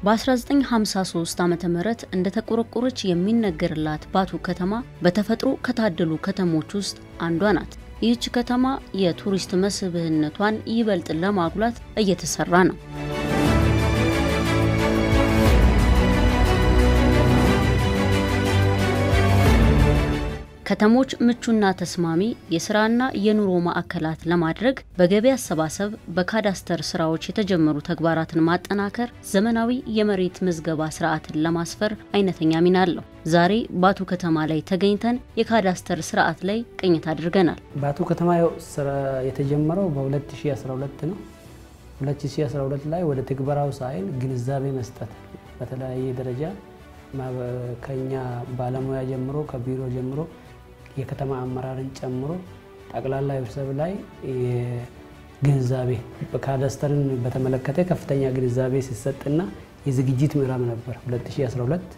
በ1953 ዓ ም እንደተቆረቆረች የሚነገርላት ባቱ ከተማ በተፈጥሮ ከታደሉ ከተሞች ውስጥ አንዷ ናት። ይህች ከተማ የቱሪስት መስህብነቷን ይበልጥ ለማጉላት እየተሰራ ነው። ከተሞች ምቹና ተስማሚ የስራና የኑሮ ማዕከላት ለማድረግ በገቢ አሰባሰብ፣ በካዳስተር ስራዎች የተጀመሩ ተግባራትን ማጠናከር ዘመናዊ የመሬት ምዝገባ ስርዓትን ለማስፈር አይነተኛ ሚና አለው። ዛሬ ባቱ ከተማ ላይ ተገኝተን የካዳስተር ስርዓት ላይ ቅኝት አድርገናል። ባቱ ከተማ ስራ የተጀመረው በ2012 ነው። 2012 ላይ ወደ ትግበራው ሳይል ግንዛቤ መስጠት በተለያየ ደረጃ ከኛ ባለሙያ ጀምሮ ከቢሮ ጀምሮ የከተማ አመራርን ጨምሮ ጠቅላላ ህብረተሰብ ላይ ግንዛቤ ካዳስተርን በተመለከተ ከፍተኛ ግንዛቤ ሲሰጥና የዝግጅት ምዕራፍ ነበር 2012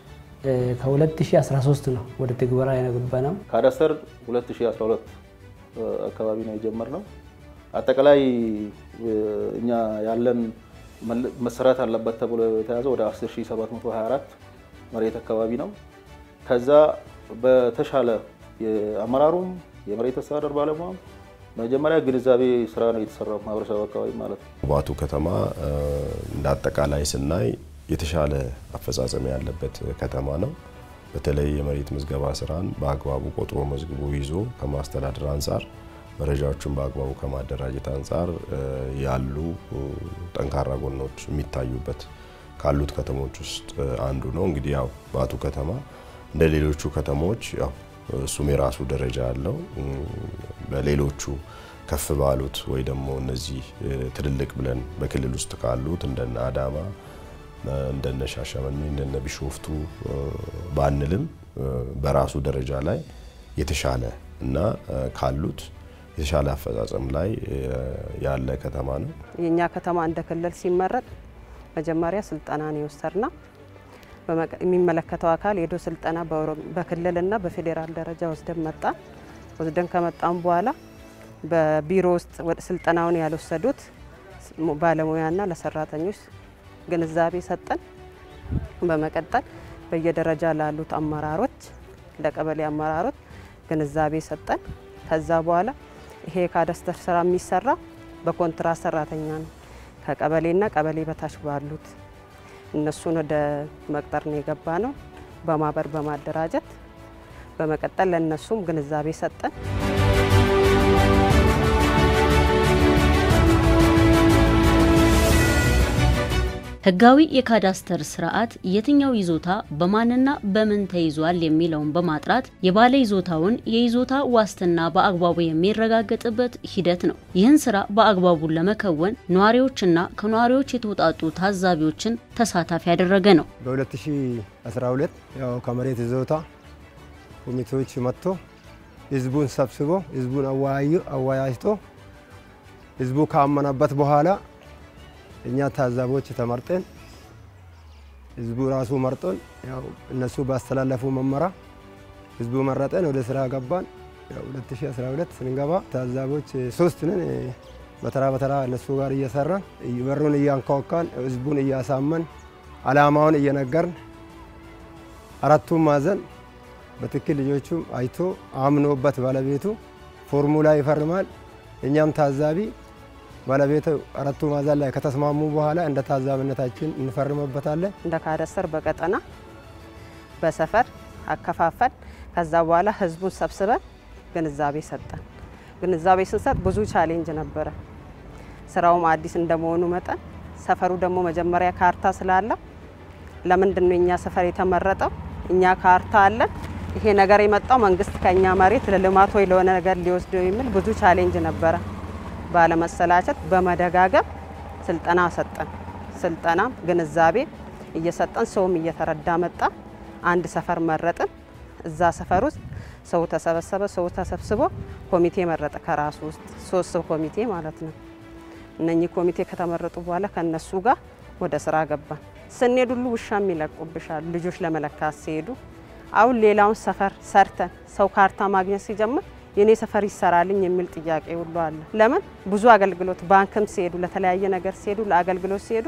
ከ2013 ነው ወደ ትግበራ የገባ ነው። ካዳስተር 2012 አካባቢ ነው የጀመርነው። አጠቃላይ እኛ ያለን መሰራት አለበት ተብሎ የተያዘ ወደ 10724 መሬት አካባቢ ነው። ከዛ በተሻለ የአመራሩም የመሬት አስተዳደር ባለሙያም መጀመሪያ ግንዛቤ ስራ ነው የተሰራው ማህበረሰብ አካባቢ ማለት ነው። ባቱ ከተማ እንደ አጠቃላይ ስናይ የተሻለ አፈጻጸም ያለበት ከተማ ነው። በተለይ የመሬት ምዝገባ ስራን በአግባቡ ቆጥሮ መዝግቦ ይዞ ከማስተዳደር አንጻር መረጃዎችን በአግባቡ ከማደራጀት አንጻር ያሉ ጠንካራ ጎኖች የሚታዩበት ካሉት ከተሞች ውስጥ አንዱ ነው። እንግዲህ ያው ባቱ ከተማ እንደ ሌሎቹ ከተሞች ያው እሱም የራሱ ደረጃ አለው። በሌሎቹ ከፍ ባሉት ወይ ደግሞ እነዚህ ትልልቅ ብለን በክልል ውስጥ ካሉት እንደነ አዳማ፣ እንደነ ሻሸመኔ፣ እንደነ ቢሾፍቱ ባንልም በራሱ ደረጃ ላይ የተሻለ እና ካሉት የተሻለ አፈጻጸም ላይ ያለ ከተማ ነው። የእኛ ከተማ እንደ ክልል ሲመረጥ መጀመሪያ ስልጠናን የወሰድና የሚመለከተው አካል ሄዶ ስልጠና በክልልና በፌዴራል ደረጃ ወስደን መጣን። ወስደን ከመጣን በኋላ በቢሮ ውስጥ ስልጠናውን ያልወሰዱት ባለሙያና ለሰራተኞች ግንዛቤ ሰጠን። በመቀጠል በየደረጃ ላሉት አመራሮች፣ ለቀበሌ አመራሮች ግንዛቤ ሰጠን። ከዛ በኋላ ይሄ የካዳስተር ስራ የሚሰራ በኮንትራት ሰራተኛ ነው። ከቀበሌና ቀበሌ በታች ባሉት እነሱን ወደ መቅጠር ነው የገባ ነው። በማህበር በማደራጀት በመቀጠል ለእነሱም ግንዛቤ ሰጠን። ህጋዊ የካዳስተር ስርዓት የትኛው ይዞታ በማንና በምን ተይዟል የሚለውን በማጥራት የባለ ይዞታውን የይዞታ ዋስትና በአግባቡ የሚረጋገጥበት ሂደት ነው። ይህን ስራ በአግባቡ ለመከወን ነዋሪዎችና ከነዋሪዎች የተውጣጡ ታዛቢዎችን ተሳታፊ ያደረገ ነው። በ2012 ያው ከመሬት ይዞታ ኮሚቴዎች መጥቶ ህዝቡን ሰብስቦ ህዝቡን አወያይቶ ህዝቡ ካመነበት በኋላ እኛ ታዛቢዎች ተመርጠን ህዝቡ ራሱ መርጦን ያው እነሱ ባስተላለፉ መመሪያ ህዝቡ መረጠን ወደ ስራ ገባን። ያው 2012 ስንገባ ታዛቢዎች ሶስት ነን። በተራ በተራ እነሱ ጋር እየሰራን በሩን እያንኳኳን ህዝቡን እያሳመን አላማውን እየነገርን አራቱም ማዕዘን በትክክል ልጆቹም አይቶ አምኖበት ባለቤቱ ፎርሙላ ይፈርማል። እኛም ታዛቢ ባለቤቱ አራቱ ማዕዘን ላይ ከተስማሙ በኋላ እንደ ታዛቢነታችን እንፈርምበታለን። እንደ ካዳስተር በቀጠና በሰፈር አከፋፈል። ከዛ በኋላ ህዝቡን ሰብስበን ግንዛቤ ሰጠን። ግንዛቤ ስንሰጥ ብዙ ቻሌንጅ ነበረ። ስራውም አዲስ እንደመሆኑ መጠን ሰፈሩ ደግሞ መጀመሪያ ካርታ ስላለ ለምንድን ነው እኛ ሰፈር የተመረጠው? እኛ ካርታ አለን። ይሄ ነገር የመጣው መንግስት ከኛ መሬት ለልማት ወይ ለሆነ ነገር ሊወስደው የሚል ብዙ ቻሌንጅ ነበረ። ባለመሰላቸት በመደጋገም ስልጠና ሰጠን። ስልጠና ግንዛቤ እየሰጠን ሰውም እየተረዳ መጣ። አንድ ሰፈር መረጥን። እዛ ሰፈር ውስጥ ሰው ተሰበሰበ። ሰው ተሰብስቦ ኮሚቴ መረጠ። ከራሱ ውስጥ ሶስት ሰው ኮሚቴ ማለት ነው። እነኚህ ኮሚቴ ከተመረጡ በኋላ ከነሱ ጋር ወደ ስራ ገባን። ስንሄድ ሁሉ ውሻም ይለቁብሻል ልጆች ለመለካት ሲሄዱ። አሁን ሌላውን ሰፈር ሰርተን ሰው ካርታ ማግኘት ሲጀምር የኔ ሰፈር ይሰራልኝ የሚል ጥያቄ ሁሉ አለ። ለምን ብዙ አገልግሎት ባንክም ሲሄዱ ለተለያየ ነገር ሲሄዱ ለአገልግሎት ሲሄዱ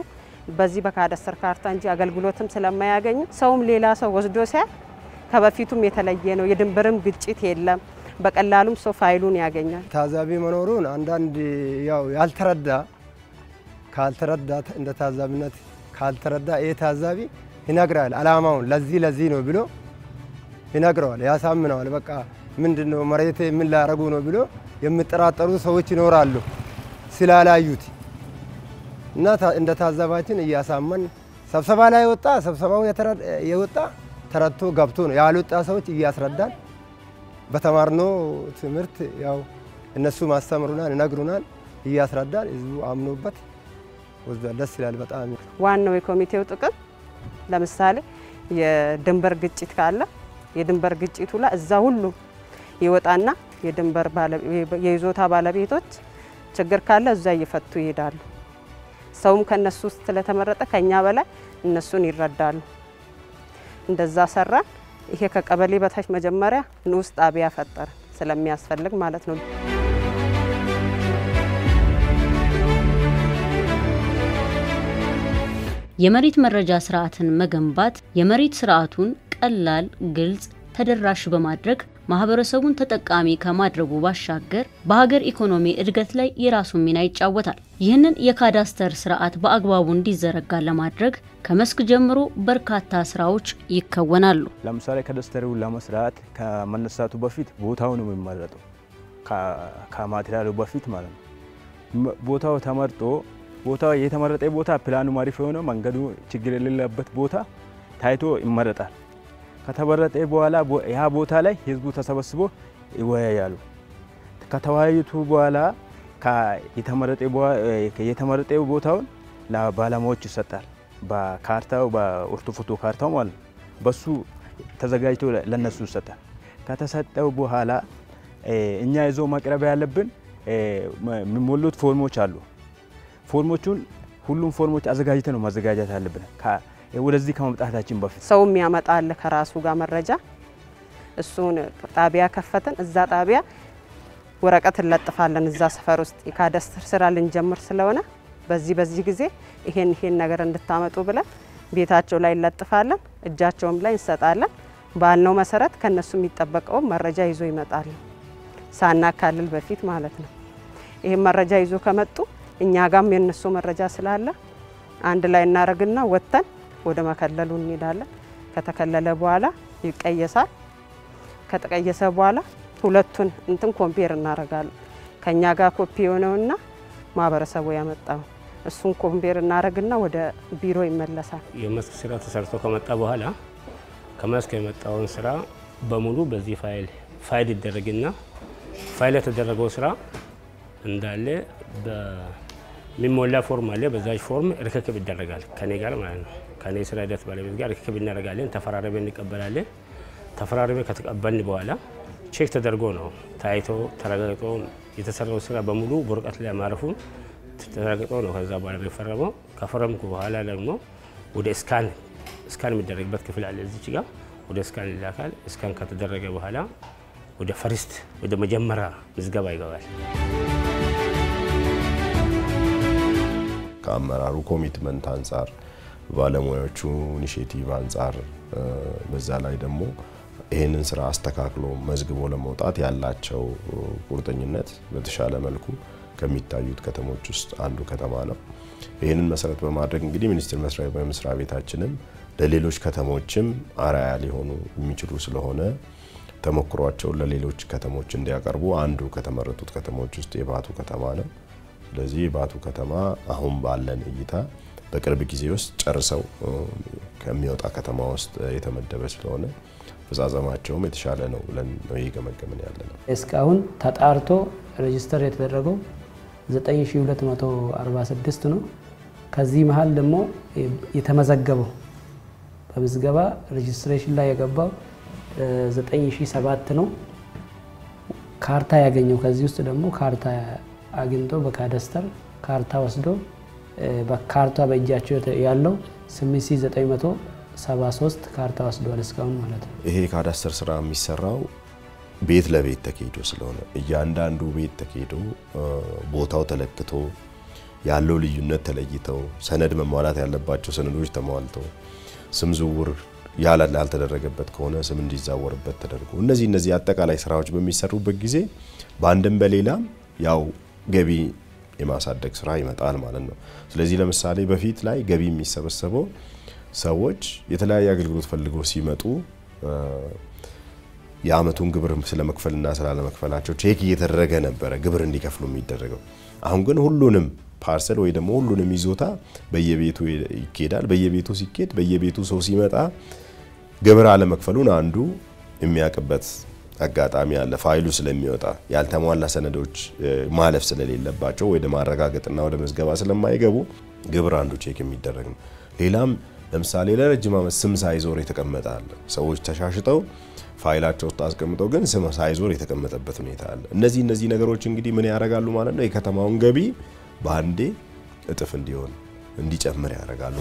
በዚህ በካዳስተር ካርታ እንጂ አገልግሎትም ስለማያገኙ ሰውም ሌላ ሰው ወስዶ ሲያይ ከበፊቱም የተለየ ነው። የድንበርም ግጭት የለም። በቀላሉም ሰው ፋይሉን ያገኛል። ታዛቢ መኖሩን አንዳንድ ያው ያልተረዳ ካልተረዳ እንደ ታዛቢነት ካልተረዳ ይህ ታዛቢ ይነግራል። አላማውን ለዚህ ለዚህ ነው ብሎ ይነግረዋል፣ ያሳምነዋል። በቃ ምንድን ነው መሬት ምን ላረጉ ነው ብሎ የሚጠራጠሩ ሰዎች ይኖራሉ ስላላዩት እና እንደ ታዛባችን እያሳመን ስብሰባ ላይ የወጣ ስብሰባው የወጣ ተረድቶ ገብቶ ነው ያልወጣ ሰዎች እያስረዳን በተማርነው ትምህርት ያው እነሱ ማስተምሩናል፣ ይነግሩናል፣ እያስረዳን ህዝቡ አምኖበት ወስዷል። ደስ ይላል በጣም። ዋናው የኮሚቴው ጥቅም ለምሳሌ የድንበር ግጭት ካለ የድንበር ግጭቱ ላይ እዛ ሁሉ ይወጣና የድንበር የይዞታ ባለቤቶች ችግር ካለ እዛ እየፈቱ ይሄዳሉ። ሰውም ከነሱ ውስጥ ስለተመረጠ ከኛ በላይ እነሱን ይረዳሉ። እንደዛ ሰራን። ይሄ ከቀበሌ በታች መጀመሪያ ንዑስ ጣቢያ ፈጠረ ስለሚያስፈልግ ማለት ነው። የመሬት መረጃ ስርዓትን መገንባት የመሬት ስርዓቱን ቀላል፣ ግልጽ፣ ተደራሽ በማድረግ ማህበረሰቡን ተጠቃሚ ከማድረጉ ባሻገር በሀገር ኢኮኖሚ እድገት ላይ የራሱን ሚና ይጫወታል። ይህንን የካዳስተር ስርዓት በአግባቡ እንዲዘረጋ ለማድረግ ከመስክ ጀምሮ በርካታ ስራዎች ይከወናሉ። ለምሳሌ ካዳስተሩን ለመስራት ከመነሳቱ በፊት ቦታው ነው የሚመረጠው። ከማቴሪያሉ በፊት ማለት ነው። ቦታው ተመርጦ ቦታው የተመረጠ ቦታ ፕላኑ አሪፍ የሆነ መንገዱ ችግር የሌለበት ቦታ ታይቶ ይመረጣል። ከተመረጠ በኋላ ያ ቦታ ላይ ህዝቡ ተሰበስቦ ይወያያሉ። ከተወያዩቱ በኋላ የተመረጠ ቦታውን ለባለሙያዎች ይሰጣል። በካርታው በኦርቶፎቶ ካርታው ማለት ነው። በሱ ተዘጋጅቶ ለነሱ ይሰጣል። ከተሰጠው በኋላ እኛ ይዞ ማቅረብ ያለብን የሚሞሉት ፎርሞች አሉ። ፎርሞቹን ሁሉም ፎርሞች አዘጋጅተ ነው ማዘጋጀት አለብን ወደዚህ ከመምጣታችን በፊት ሰው የሚያመጣል ከራሱ ጋር መረጃ እሱን ጣቢያ ከፈትን። እዛ ጣቢያ ወረቀት እንለጥፋለን። እዛ ሰፈር ውስጥ የካዳስተር ስራ ልንጀምር ስለሆነ በዚህ በዚህ ጊዜ ይሄን ይሄን ነገር እንድታመጡ ብለን ቤታቸው ላይ እንለጥፋለን። እጃቸውም ላይ እንሰጣለን። ባልነው መሰረት ከነሱ የሚጠበቀው መረጃ ይዞ ይመጣሉ። ሳናካልል በፊት ማለት ነው። ይህም መረጃ ይዞ ከመጡ እኛ ጋም የነሱ መረጃ ስላለ አንድ ላይ እናደርግና ወጥተን ወደ መከለሉ እንሄዳለን። ከተከለለ በኋላ ይቀየሳል። ከተቀየሰ በኋላ ሁለቱን እንትን ኮምፔር እናደርጋለን። ከኛ ጋር ኮፒ የሆነውና ማህበረሰቡ ያመጣው እሱን ኮምፔር እናደርግና ወደ ቢሮ ይመለሳል። የመስክ ስራ ተሰርቶ ከመጣ በኋላ ከመስክ የመጣውን ስራ በሙሉ በዚህ ፋይል ፋይል ይደረግና ፋይል የተደረገው ስራ እንዳለ በሚሞላ ፎርም አለ። በዛች ፎርም ርክክብ ይደረጋል ከኔ ጋር ማለት ነው። ከኔ ስራ ሂደት ባለቤት ጋር ርክክብ እናደርጋለን። ተፈራረበ እንቀበላለን። ተፈራረበ ከተቀበልን በኋላ ቼክ ተደርጎ ነው ታይቶ ተረጋግጦ የተሰራው ስራ በሙሉ በወረቀት ላይ ማረፉን ተረጋግጦ ነው ከዛ በኋላ የሚፈረመው። ከፈረምኩ በኋላ ደግሞ ወደ ስካን ስካን የሚደረግበት ክፍል አለ እዚች ጋር ወደ ስካን ይላካል። ስካን ከተደረገ በኋላ ወደ ፈርስት ወደ መጀመሪያ ምዝገባ ይገባል። ከአመራሩ ኮሚትመንት አንጻር ባለሙያዎቹ ኢኒሽቲቭ አንጻር በዛ ላይ ደግሞ ይህንን ስራ አስተካክሎ መዝግቦ ለመውጣት ያላቸው ቁርጠኝነት በተሻለ መልኩ ከሚታዩት ከተሞች ውስጥ አንዱ ከተማ ነው። ይህንን መሰረት በማድረግ እንግዲህ ሚኒስቴር መስሪያ መስሪያ ቤታችንም ለሌሎች ከተሞችም አርአያ ሊሆኑ የሚችሉ ስለሆነ ተሞክሯቸውን ለሌሎች ከተሞች እንዲያቀርቡ አንዱ ከተመረጡት ከተሞች ውስጥ የባቱ ከተማ ነው። ስለዚህ የባቱ ከተማ አሁን ባለን እይታ በቅርብ ጊዜ ውስጥ ጨርሰው ከሚወጣ ከተማ ውስጥ የተመደበ ስለሆነ አፈጻጸማቸውም የተሻለ ነው ብለን ነው እየገመገምን ያለ ነው። እስካሁን ተጣርቶ ሬጅስተር የተደረገው 9246 ነው። ከዚህ መሀል ደግሞ የተመዘገበው በምዝገባ ሬጅስትሬሽን ላይ የገባው 9007 ነው። ካርታ ያገኘው ከዚህ ውስጥ ደግሞ ካርታ አግኝቶ በካዳስተር ካርታ ወስዶ በካርታ በእጃቸው ያለው 8973 ካርታ ወስደዋል እስካሁን ማለት ነው። ይሄ የካዳስተር ስራ የሚሰራው ቤት ለቤት ተካሂዶ ስለሆነ እያንዳንዱ ቤት ተካሂዶ ቦታው ተለክቶ ያለው ልዩነት ተለይተው ሰነድ መሟላት ያለባቸው ሰነዶች ተሟልተው ስም ዝውውር ያልተደረገበት ከሆነ ስም እንዲዛወርበት ተደርጎ እነዚህ እነዚህ አጠቃላይ ስራዎች በሚሰሩበት ጊዜ በአንድም በሌላም ያው ገቢ የማሳደግ ስራ ይመጣል ማለት ነው። ስለዚህ ለምሳሌ በፊት ላይ ገቢ የሚሰበሰበው ሰዎች የተለያየ አገልግሎት ፈልገው ሲመጡ የአመቱን ግብር ስለመክፈልና ስላለመክፈላቸው ቼክ እየተደረገ ነበረ ግብር እንዲከፍሉ የሚደረገው። አሁን ግን ሁሉንም ፓርሰል ወይ ደግሞ ሁሉንም ይዞታ በየቤቱ ይኬዳል። በየቤቱ ሲኬድ በየቤቱ ሰው ሲመጣ ግብር አለመክፈሉን አንዱ የሚያውቅበት አጋጣሚ አለ። ፋይሉ ስለሚወጣ ያልተሟላ ሰነዶች ማለፍ ስለሌለባቸው ወደ ማረጋገጥና ወደ መዝገባ ስለማይገቡ ግብር አንዱ ቼክ የሚደረግ ነው። ሌላም ለምሳሌ ለረጅም ዓመት ስም ሳይዞር የተቀመጠ አለ። ሰዎች ተሻሽጠው ፋይላቸው ውስጥ አስቀምጠው ግን ስም ሳይዞር የተቀመጠበት ሁኔታ አለ። እነዚህ እነዚህ ነገሮች እንግዲህ ምን ያደርጋሉ ማለት ነው የከተማውን ገቢ በአንዴ እጥፍ እንዲሆን እንዲጨምር ያደርጋሉ።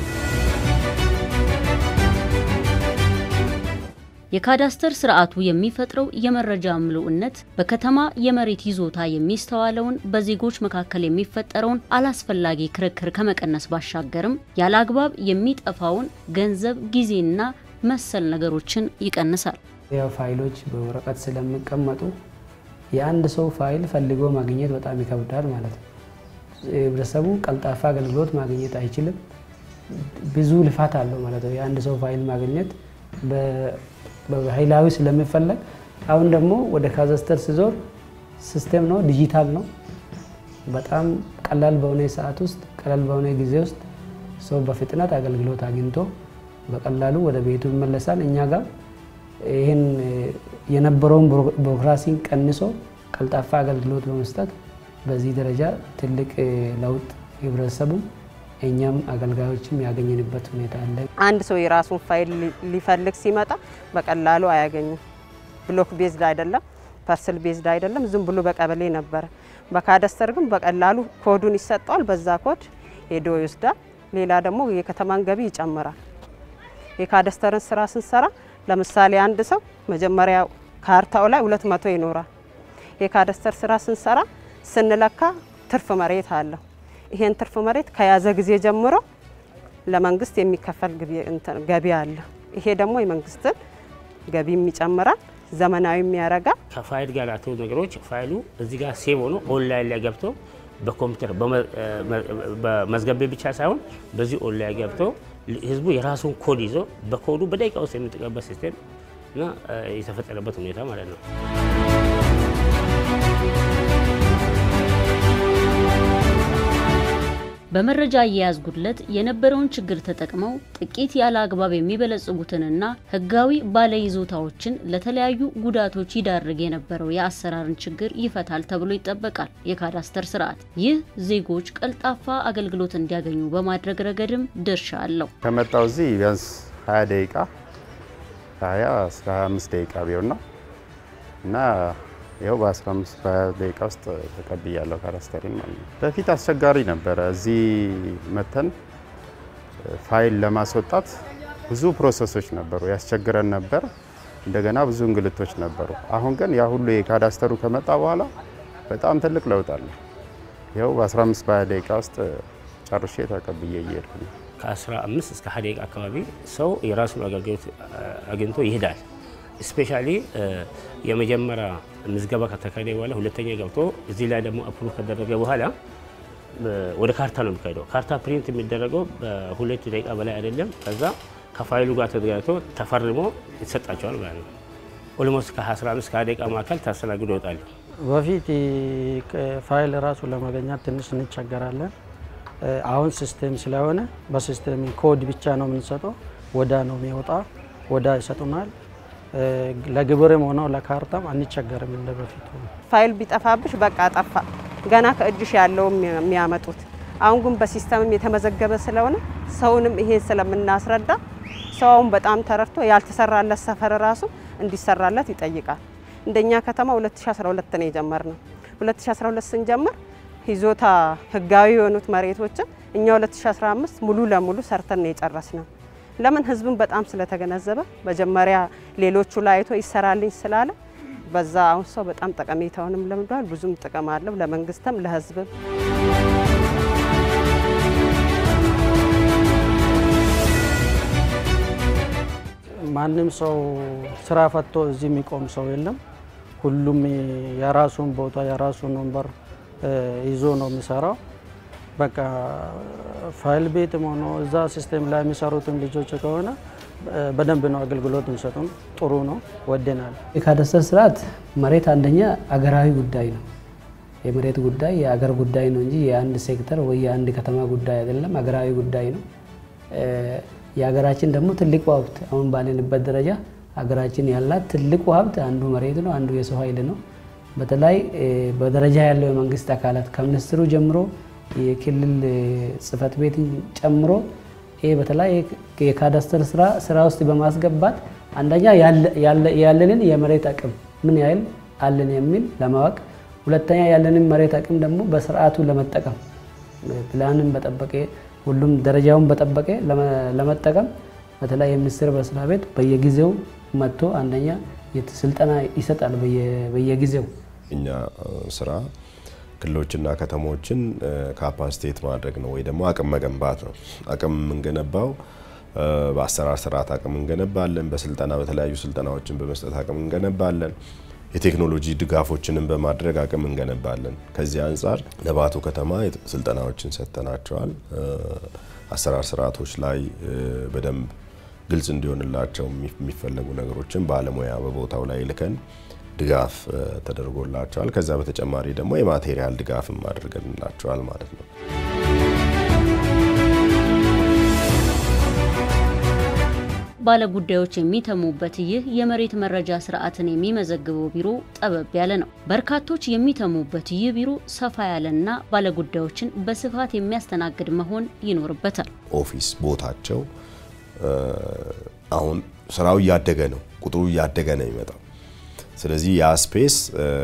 የካዳስተር ስርዓቱ የሚፈጥረው የመረጃ ምሉዕነት በከተማ የመሬት ይዞታ የሚስተዋለውን በዜጎች መካከል የሚፈጠረውን አላስፈላጊ ክርክር ከመቀነስ ባሻገርም ያለ አግባብ የሚጠፋውን ገንዘብ፣ ጊዜና መሰል ነገሮችን ይቀንሳል። ያው ፋይሎች በወረቀት ስለሚቀመጡ የአንድ ሰው ፋይል ፈልጎ ማግኘት በጣም ይከብዳል ማለት ነው። ህብረተሰቡ ቀልጣፋ አገልግሎት ማግኘት አይችልም። ብዙ ልፋት አለው ማለት ነው። የአንድ ሰው ፋይል ማግኘት በኃይላዊ ስለሚፈለግ አሁን ደግሞ ወደ ካዛስተር ሲዞር ሲስቴም ነው፣ ዲጂታል ነው። በጣም ቀላል በሆነ ሰዓት ውስጥ ቀላል በሆነ ጊዜ ውስጥ ሰው በፍጥነት አገልግሎት አግኝቶ በቀላሉ ወደ ቤቱ ይመለሳል። እኛ ጋር ይህን የነበረውን ቢሮክራሲን ቀንሶ ቀልጣፋ አገልግሎት በመስጠት በዚህ ደረጃ ትልቅ ለውጥ ህብረተሰቡ እኛም አገልጋዮችም ያገኘንበት ሁኔታ አለ። አንድ ሰው የራሱን ፋይል ሊፈልግ ሲመጣ በቀላሉ አያገኝም። ብሎክ ቤዝድ አይደለም፣ ፐርስል ቤዝድ አይደለም፣ ዝም ብሎ በቀበሌ ነበረ። በካዳስተር ግን በቀላሉ ኮዱን ይሰጠዋል። በዛ ኮድ ሄዶ ይወስዳል። ሌላ ደግሞ የከተማን ገቢ ይጨምራል። የካዳስተርን ስራ ስንሰራ ለምሳሌ አንድ ሰው መጀመሪያ ካርታው ላይ ሁለት መቶ ይኖራል። የካዳስተር ስራ ስንሰራ ስንለካ ትርፍ መሬት አለው። ይሄን ትርፍ መሬት ከያዘ ጊዜ ጀምሮ ለመንግስት የሚከፈል ገቢ አለ። ይሄ ደግሞ የመንግስትን ገቢም ይጨምራል፣ ዘመናዊም ያደርጋል። ከፋይል ጋር ያሉ ነገሮች ፋይሉ እዚህ ጋር ሴቭ ሆኖ ኦንላይን ላይ ገብቶ በኮምፒውተር በመዝገብ ብቻ ሳይሆን በዚህ ኦንላይን ገብቶ ህዝቡ የራሱን ኮድ ይዞ በኮዱ በደቂቃ ውስጥ የሚጠቀምበት ሲስቴም እና የተፈጠረበት ሁኔታ ማለት ነው። በመረጃ አያያዝ ጉድለት የነበረውን ችግር ተጠቅመው ጥቂት ያለ አግባብ የሚበለጽጉትንና ህጋዊ ባለይዞታዎችን ለተለያዩ ጉዳቶች ይዳርግ የነበረው የአሰራርን ችግር ይፈታል ተብሎ ይጠበቃል። የካዳስተር ስርዓት ይህ ዜጎች ቀልጣፋ አገልግሎት እንዲያገኙ በማድረግ ረገድም ድርሻ አለው። ከመጣው እዚህ ቢያንስ 20 ደቂቃ ከ20 እስከ 25 ደቂቃ ቢሆን ነው እና ይኸው በ15 በ20 ደቂቃ ውስጥ ተቀብያለሁ ካዳስተሪን ማለት ነው። በፊት አስቸጋሪ ነበረ። እዚህ መተን ፋይል ለማስወጣት ብዙ ፕሮሰሶች ነበሩ፣ ያስቸግረን ነበር። እንደገና ብዙ እንግልቶች ነበሩ። አሁን ግን ያ ሁሉ የካዳስተሩ ከመጣ በኋላ በጣም ትልቅ ለውጥ አለ። ይኸው በ15 በ20 ደቂቃ ውስጥ ጨርሼ ተቀብዬ እየሄድኩ ነው። ከ15 እስከ 20 ደቂቃ አካባቢ ሰው የራሱን አገልግሎት አግኝቶ ይሄዳል። ስፔሻሊ የመጀመሪያ ምዝገባ ከተካሄደ በኋላ ሁለተኛ ገብቶ እዚህ ላይ ደግሞ አፕሩቭ ከደረገ በኋላ ወደ ካርታ ነው የሚካሄደው። ካርታ ፕሪንት የሚደረገው በሁለት ደቂቃ በላይ አይደለም። ከዛ ከፋይሉ ጋር ተዘጋጅቶ ተፈርሞ ይሰጣቸዋል ማለት ነው። ኦልሞስት ከ15 ከ20 ደቂቃ መካከል ታስተናግዶ ይወጣሉ። በፊት ፋይል ራሱ ለማገኛት ትንሽ እንቸገራለን። አሁን ሲስቴም ስለሆነ በሲስቴም ኮድ ብቻ ነው የምንሰጠው። ወዳ ነው የሚወጣ ወዳ ይሰጡናል። ለግብርም ሆነው ለካርታም አንቸገርም እንደ በፊቱ። ፋይል ቢጠፋብሽ በቃ ጠፋ፣ ገና ከእጅሽ ያለው የሚያመጡት። አሁን ግን በሲስተምም የተመዘገበ ስለሆነ ሰውንም ይሄን ስለምናስረዳ ሰውም በጣም ተረድቶ ያልተሰራለት ሰፈር ራሱ እንዲሰራለት ይጠይቃል። እንደኛ ከተማ 2012 ነው የጀመርነው። 2012 ስንጀምር ይዞታ ህጋዊ የሆኑት መሬቶችን እኛ 2015 ሙሉ ለሙሉ ሰርተን ነው የጨረስነው። ለምን ህዝብን በጣም ስለተገነዘበ መጀመሪያ ሌሎቹ ላይ አይቶ ይሰራልኝ ስላለ በዛ አሁን ሰው በጣም ጠቀሜታውንም ለምዷል። ብዙም ጥቅም አለው ለመንግስትም ለህዝብም። ማንም ሰው ስራ ፈቶ እዚህ የሚቆም ሰው የለም። ሁሉም የራሱን ቦታ የራሱን ወንበር ይዞ ነው የሚሰራው። በቃ ፋይል ቤትም ሆኖ እዛ ሲስቴም ላይ የሚሰሩትም ልጆች ከሆነ በደንብ ነው አገልግሎት የሚሰጡን። ጥሩ ነው፣ ወደናል። የካዳስተር ስርዓት መሬት አንደኛ አገራዊ ጉዳይ ነው። የመሬት ጉዳይ የአገር ጉዳይ ነው እንጂ የአንድ ሴክተር ወይ የአንድ ከተማ ጉዳይ አይደለም፣ አገራዊ ጉዳይ ነው። የሀገራችን ደግሞ ትልቁ ሀብት አሁን ባለንበት ደረጃ ሀገራችን ያላት ትልቁ ሀብት አንዱ መሬት ነው፣ አንዱ የሰው ኃይል ነው። በተለይ በደረጃ ያለው የመንግስት አካላት ከሚኒስትሩ ጀምሮ የክልል ጽህፈት ቤትን ጨምሮ ይህ በተለይ የካዳስተር ስራ ስራ ውስጥ በማስገባት አንደኛ ያለንን የመሬት አቅም ምን ያህል አለን የሚል ለማወቅ፣ ሁለተኛ ያለንን መሬት አቅም ደግሞ በስርዓቱ ለመጠቀም ፕላንን በጠበቀ ሁሉም ደረጃውን በጠበቀ ለመጠቀም በተለይ የሚኒስቴር መስሪያ ቤት በየጊዜው መጥቶ አንደኛ ስልጠና ይሰጣል በየጊዜው። እኛ ስራ ክልሎችና ከተሞችን ካፓሲቴት ማድረግ ነው ወይ ደግሞ አቅም መገንባት ነው። አቅም የምንገነባው በአሰራር ስርዓት አቅም እንገነባለን። በስልጠና በተለያዩ ስልጠናዎችን በመስጠት አቅም እንገነባለን። የቴክኖሎጂ ድጋፎችንም በማድረግ አቅም እንገነባለን። ከዚህ አንጻር ለባቱ ከተማ ስልጠናዎችን ሰጥተናቸዋል። አሰራር ስርዓቶች ላይ በደንብ ግልጽ እንዲሆንላቸው የሚፈለጉ ነገሮችን ባለሙያ በቦታው ላይ ልከን ድጋፍ ተደርጎላቸዋል። ከዛ በተጨማሪ ደግሞ የማቴሪያል ድጋፍም አድርገንላቸዋል ማለት ነው። ባለጉዳዮች የሚተሙበት ይህ የመሬት መረጃ ስርዓትን የሚመዘግበው ቢሮ ጠበብ ያለ ነው። በርካቶች የሚተሙበት ይህ ቢሮ ሰፋ ያለና ባለጉዳዮችን በስፋት የሚያስተናግድ መሆን ይኖርበታል። ኦፊስ ቦታቸው አሁን ስራው እያደገ ነው፣ ቁጥሩ እያደገ ነው የሚመጣው። ስለዚህ ያ ስፔስ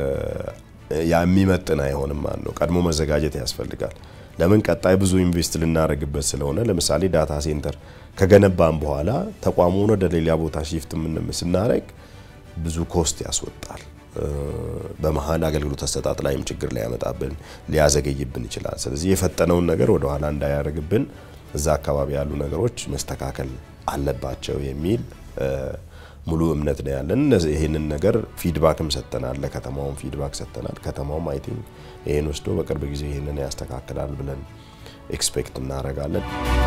የሚመጥን አይሆንም ማለት ነው። ቀድሞ መዘጋጀት ያስፈልጋል። ለምን ቀጣይ ብዙ ኢንቨስት ልናደርግበት ስለሆነ ለምሳሌ ዳታ ሴንተር ከገነባን በኋላ ተቋሙን ወደ ሌላ ቦታ ሺፍት ምን ስናደርግ ብዙ ኮስት ያስወጣል። በመሀል አገልግሎት አሰጣጥ ላይም ችግር ሊያመጣብን ሊያዘገይብን ይችላል። ስለዚህ የፈጠነውን ነገር ወደ ኋላ እንዳያደርግብን እዛ አካባቢ ያሉ ነገሮች መስተካከል አለባቸው የሚል ሙሉ እምነት ነው ያለን። ይህንን ነገር ፊድባክም ሰጥተናል፣ ለከተማውም ፊድባክ ሰጥተናል። ከተማውም አይ ቲንክ ይህን ወስዶ በቅርብ ጊዜ ይህንን ያስተካክላል ብለን ኤክስፔክት እናደርጋለን።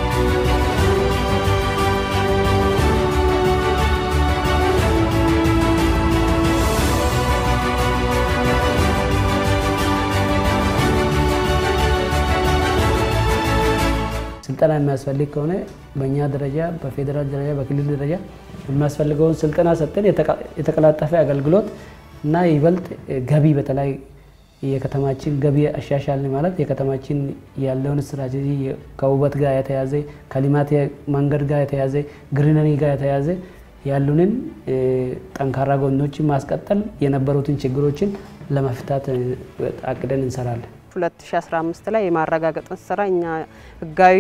ስልጠና የሚያስፈልግ ከሆነ በእኛ ደረጃ በፌዴራል ደረጃ በክልል ደረጃ የሚያስፈልገውን ስልጠና ሰጥተን የተቀላጠፈ አገልግሎት እና ይበልጥ ገቢ በተለይ የከተማችን ገቢ አሻሻልን ማለት የከተማችን ያለውን ስትራቴጂ ከውበት ጋር የተያዘ ከልማት መንገድ ጋር የተያዘ ግሪነሪ ጋር የተያዘ ያሉንን ጠንካራ ጎኖችን ማስቀጠል የነበሩትን ችግሮችን ለመፍታት አቅደን እንሰራለን። 2015 ላይ የማረጋገጥን ስራ እኛ ህጋዊ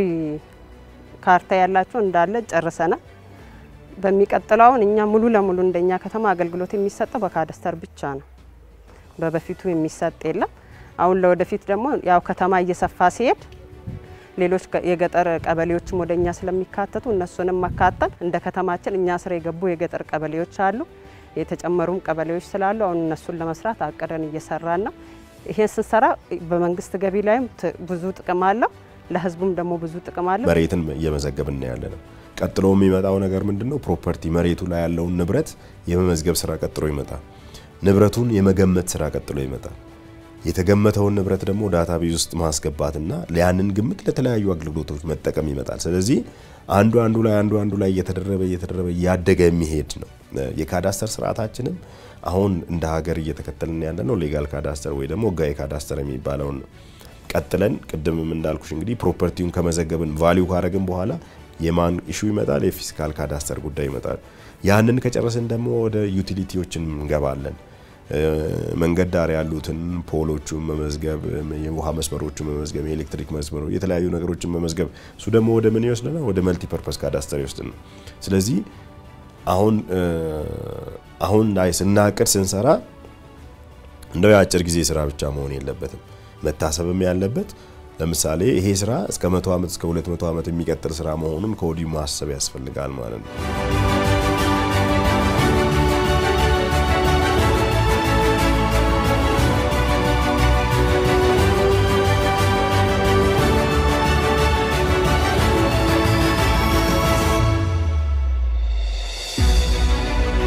ካርታ ያላቸው እንዳለ ጨርሰናል። በሚቀጥለው አሁን እኛ ሙሉ ለሙሉ እንደኛ ከተማ አገልግሎት የሚሰጠው በካዳስተር ብቻ ነው። በበፊቱ የሚሰጥ የለም። አሁን ለወደፊት ደግሞ ያው ከተማ እየሰፋ ሲሄድ ሌሎች የገጠር ቀበሌዎችም ወደ እኛ ስለሚካተቱ እነሱንም መካተል እንደ ከተማችን እኛ ስር የገቡ የገጠር ቀበሌዎች አሉ። የተጨመሩም ቀበሌዎች ስላሉ አሁን እነሱን ለመስራት አቅደን እየሰራን ነው። ይሄን ስንሰራ በመንግስት ገቢ ላይም ብዙ ጥቅም አለው፣ ለህዝቡም ደግሞ ብዙ ጥቅም አለው። መሬትን እየመዘገብን ያለ ነው። ቀጥሎ የሚመጣው ነገር ምንድን ነው? ፕሮፐርቲ መሬቱ ላይ ያለውን ንብረት የመመዝገብ ስራ ቀጥሎ ይመጣል። ንብረቱን የመገመት ስራ ቀጥሎ ይመጣል። የተገመተውን ንብረት ደግሞ ዳታ ቤዝ ውስጥ ማስገባትና ያንን ግምት ለተለያዩ አገልግሎቶች መጠቀም ይመጣል። ስለዚህ አንዱ አንዱ ላይ አንዱ አንዱ ላይ እየተደረበ እየተደረበ እያደገ የሚሄድ ነው። የካዳስተር ስርዓታችንም አሁን እንደ ሀገር እየተከተልን ያለ ነው ሌጋል ካዳስተር ወይ ደግሞ ህጋዊ ካዳስተር የሚባለውን ቀጥለን ቅድምም እንዳልኩሽ እንግዲህ ፕሮፐርቲውን ከመዘገብን ቫሊዩ ካረግን በኋላ የማን ኢሹ ይመጣል? የፊስካል ካዳስተር ጉዳይ ይመጣል። ያንን ከጨረስን ደግሞ ወደ ዩቲሊቲዎችን እንገባለን። መንገድ ዳር ያሉትን ፖሎቹን መመዝገብ፣ የውሃ መስመሮቹን መመዝገብ፣ የኤሌክትሪክ መስመሮች፣ የተለያዩ ነገሮችን መመዝገብ። እሱ ደግሞ ወደ ምን ይወስደናል? ወደ መልቲ ፐርፐስ ካዳስተር ይወስድን ነው። ስለዚህ አሁን አሁን ላይ ስናቅድ ስንሰራ እንደው የአጭር ጊዜ ስራ ብቻ መሆን የለበትም። መታሰብም ያለበት ለምሳሌ ይሄ ስራ እስከ መቶ ዓመት እስከ ሁለት መቶ ዓመት የሚቀጥል ስራ መሆኑን ከወዲሁ ማሰብ ያስፈልጋል ማለት ነው።